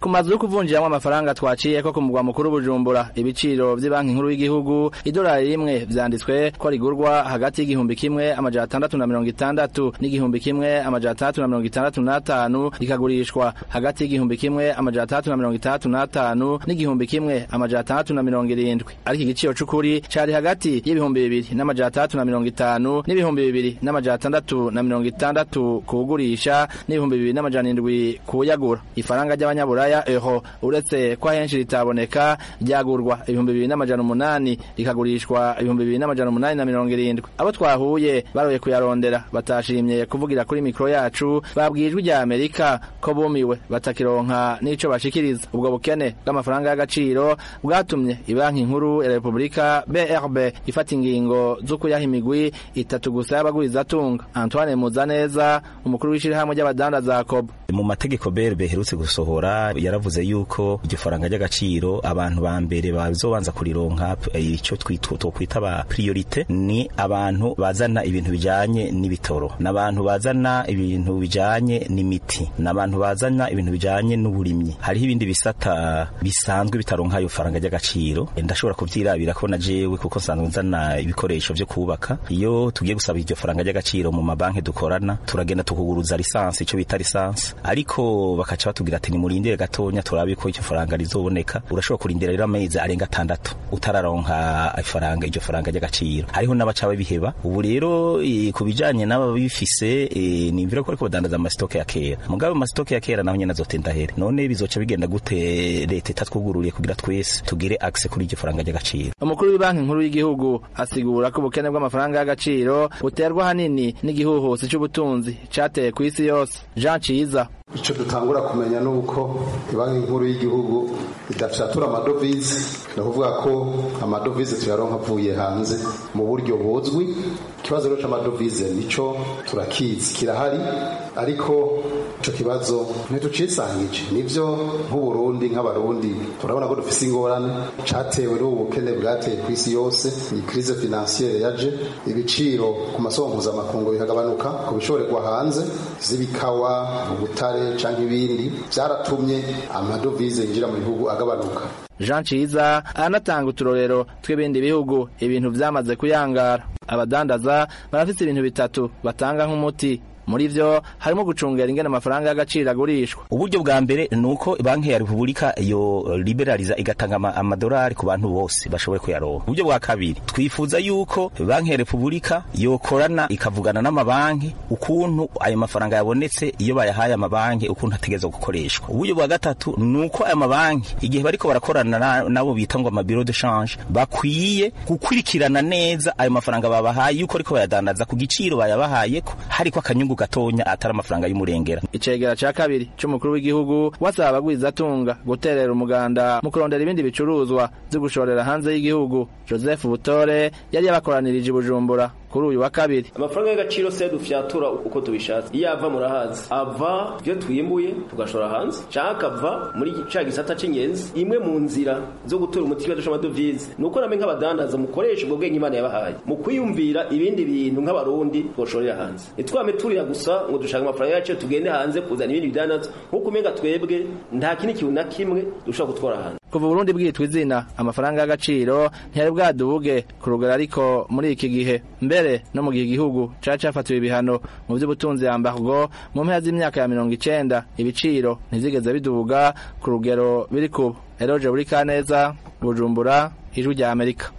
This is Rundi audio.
ku mazu yo kuvunjiramwo amafaranga twaciye ko ku mugwa mukuru bujumbura ibiciro vy'ibanki nkuru y'igihugu idolari rimwe vyanditswe ko rigurwa hagati y'igihumbi kimwe amajana atandatu na mirongo itandatu n'igihumbi kimwe amajana atandatu na mirongo itandatu n'atanu rikagurishwa hagati y'igihumbi kimwe amajana atandatu na mirongo itandatu n'atanu n'igihumbi kimwe amajana atandatu na mirongo irindwi ariko igiciro c'ukuri cari hagati y'ibihumbi bibiri n'amajana atandatu na mirongo itanu n'ibihumbi bibiri n'amajana atandatu na mirongo itandatu kuwugurisha n'ibihumbi bibiri n'amajana indwi kuwuyagura ifaranga ry'abanyaburaya eho uretse ko ahenshi ritaboneka ryagurwa ibihumbi bibiri n'amajana umunani rikagurishwa ibihumbi bibiri n'amajana umunani na mirongo irindwi abo twahuye baroye kuyarondera batashimye kuvugira kuri mikoro yacu babwiye ijwi rya amerika ko bumiwe batakironka n'ico bashikiriza ubwo bukene bw'amafaranga y'agaciro bwatumye ibanki nkuru ya repubulika brb ifata ingingo zo kuyaha imigwi itatu gusa y'abagurizatunga antoine muzaneza umukuru w'ishirahamwe ry'abadandaza kobo mu mategeko BRB herutse gusohora yaravuze yuko iryo faranga ry'agaciro abantu ba mbere bazobanza kurironka ico twokwita ba priorite ni abantu bazana ibintu bijanye n'ibitoro n'abantu bazana ibintu bijanye n'imiti n'abantu bazana ibintu bijanye n'uburimyi hariho ibindi bisata bisanzwe bitaronka ayo faranga ry'agaciro ndashobora kuvyirabira ko na jewe kuko nsanzwe nzana ibikoresho vyo kubaka iyo tugiye gusaba iryo faranga ry'agaciro mu mabanki dukorana turagenda tukuguruza lisansi ico bita lisansi ariko bakaca batubwira ati nimurindire gatonya turabe ko iryo faranga rizoboneka urashobora kurindira rero amezi arenga atandatu utararonka ifaranga iryo faranga ry'agaciro hariho n'abaca babiheba ubu rero e, ku bijanye n'ababifise e, nimvira ko ariko badandaza amasitoke ya kera mugabe amasitoke ya kera naho nyene azotenda here none bizoca bigenda gute leta itatwugururiye kugira twese tugire access kuri iryo faranga ry'agaciro umukuru w'ibanki nkuru y'igihugu asigura ko ubukene bw'amafaranga y'agaciro buterwa hanini n'igihuhusi c'ubutunzi cateye ku isi yose Jean Ciza icyo dutangura kumenya ni uko banki nkuru y'igihugu idafyatura amadovize ni ukuvuga ko amadovize tuyaronka avuye hanze mu buryo buzwi ikibazo rero cy'amadovize nicyo turakizi kirahari ariko icyo kibazo ntitucisangije nibyo nk'uburundi nk'abarundi turabona ko dufise ingorane catewe n'ubu bukene bwateye ku isi yose iyi crise financiere yaje ibiciro ku masoko mpuzamakungu bikagabanuka ku bishorerwa hanze z'ibikawa ubutare canke ibindi byaratumye amadovize yinjira mu bihugu agabanuka Jean Ciza anatanga uturorero tw'ibindi bihugu ibintu vyamaze kuyangara abadandaza barafite ibintu bitatu batanga nk'umuti muri vyo harimo gucungera ingene amafaranga y'agaciro agurishwa uburyo bwa mbere nuko banki ya Republika yo liberaliza igatanga amadolari ku bantu bose bashoboye kuyaronka uburyo bwa kabiri twifuza yuko banki ya Republika yokorana ikavugana n'amabanki ukuntu ayo mafaranga yabonetse iyo bayahaye amabanki ukuntu ategezwa gukoreshwa uburyo bwa gatatu nuko ayo mabanki igihe bariko barakorana nabo bita ngo amabiro de change bakwiye gukurikirana neza ayo mafaranga babahaye yuko ariko bayadandaza ku giciro bayabahayeko hariko akanyungu gatonya atari amafaranga y'umurengera icegera ca kabiri c'umukuru w'igihugu wasaba abagwizatunga guterera umuganda mu kurondera ibindi bicuruzwa vyo gushorera hanze y'igihugu joseph butore yari yabakoranirije i bujumbura kuri uyu wa kabiri amafaranga y'agaciro se dufyatura uko tubishatse iyo ava murahazi ava ibyo twimbuye tugashora hanze canke akava muri ca gisata c'ingenzi imwe mu nzira zo gutora umuti w'ikibazo c'amadovize ni uko namwe nk'abadandaza mukoresha ubwo bwenge imana yabahaye mu kwiyumvira ibindi bintu nk'abarundi twoshorera hanze ntitwame turira gusa ngo dushaka amafaranga yacu tugende hanze kuzana ibindi bidandaza nk'uko umenga twebwe nta kindi kintu na kimwe dushobora gutwara hanze kuva Burundi bwitwa izina amafaranga y'agaciro ntiyari bwadubuge ku rugero ariko muri iki gihe mbere no mu gihe igihugu cari cafatiwe ibihano mu vy'ubutunzi ya mbargo mu mpera z'imyaka ya mirongo icenda ibiciro ntivyigeze bidubuga ku rugero biri kubu eroje buri kaneza bujumbura ijwi rya amerika